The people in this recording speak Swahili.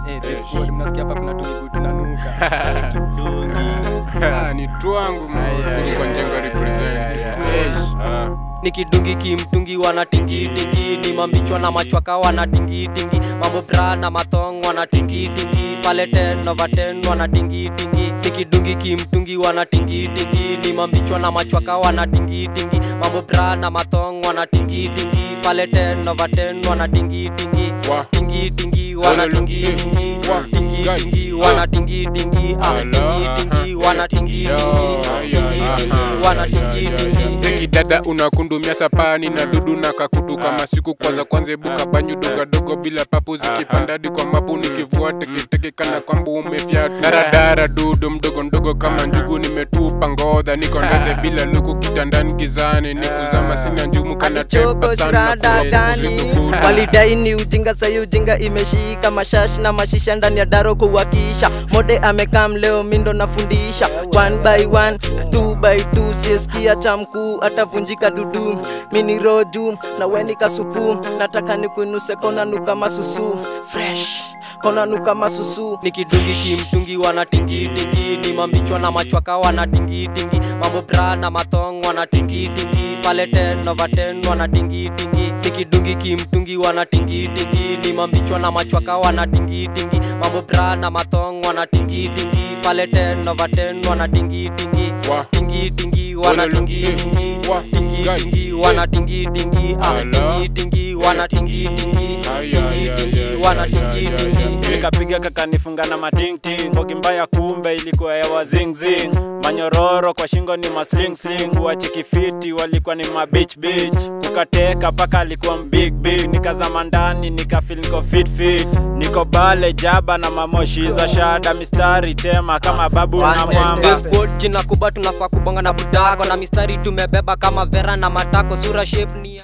Eh, this squad mnasikia hapa kuna tungi good tunanuka. Ah, ni twangu kwa njengo represent Ah. nikidungi kimtungi wanatingitingi ni mambichwa na machwaka wanatingitingi mambo bra na mathong wanatingitingi pale ten over ten wanatingitingi nikidungi kimtungi wanatingitingi ni mambichwa na machwaka wanatingitingi mambo bra na mathong wanatingitingi pale ten over ten wanatingitingi Wa. tingitingi wanatingitingi Wa. tingitingi Ah. wanatingitingi ah, Ala, tingitingi aha. wanatingitingi Yo, tingitingi wanatingitingi Teki dada unakundumia sapani na dudu na kakutu kama siku kwanza kwanza ebuka banyu dogadogo bila papu zikipandadi kwa mapu nikivua teketeke kana kwamba umefyatu daradara dudu mdogo mdogo kama njugu nimetupa ngodha niko ndege bila luku kitandani gizani nikuzama sina njumu kana choko tepa sana shurada gani kuletu walidai ni ujinga sayi ujinga imeshika mashash na mashisha ndani ya daro kuwakisha mode amekam leo mindo nafundisha one by one two by two sieskia cha mkuu atavunjika dudu mini roju na weni kasupu nataka nikuinuse kona nuka masusu fresh kona nuka masusu nikidungi kimtungi wanatingitingi ni mambichwa na machwaka wanatingitingi mambo bra na mathong wanatingitingi pale ten over ten wanatingitingi nikidungi kimtungi wanatingitingi ni mambichwa na machwaka wanatingitingi mambo bra na mathong wanatingitingi pale ten over ten wanatingitingi Wa. tingitingi wanatingitingi Wa. tingitingi wanatingitingi ah, Ala. tingitingi wanatingitingi Ay, ay, ay, ay, tingitingi ay, wanatingitingi nikapiga kakanifunga na matingting mbogi mbaya kumbe ilikuwa ya wazingzing manyororo kwa shingo ni maslingsling wachikifiti walikuwa ni mabich bich kukateka paka alikuwa mbig big nikazama ndani nikafil niko fit fit niko bale jaba na mamoshi za shada mistari tema kama babu na mwamba The squad jina kubwa tunafaa kubonga na budako na mistari tumebeba kama vera na matako sura shape ni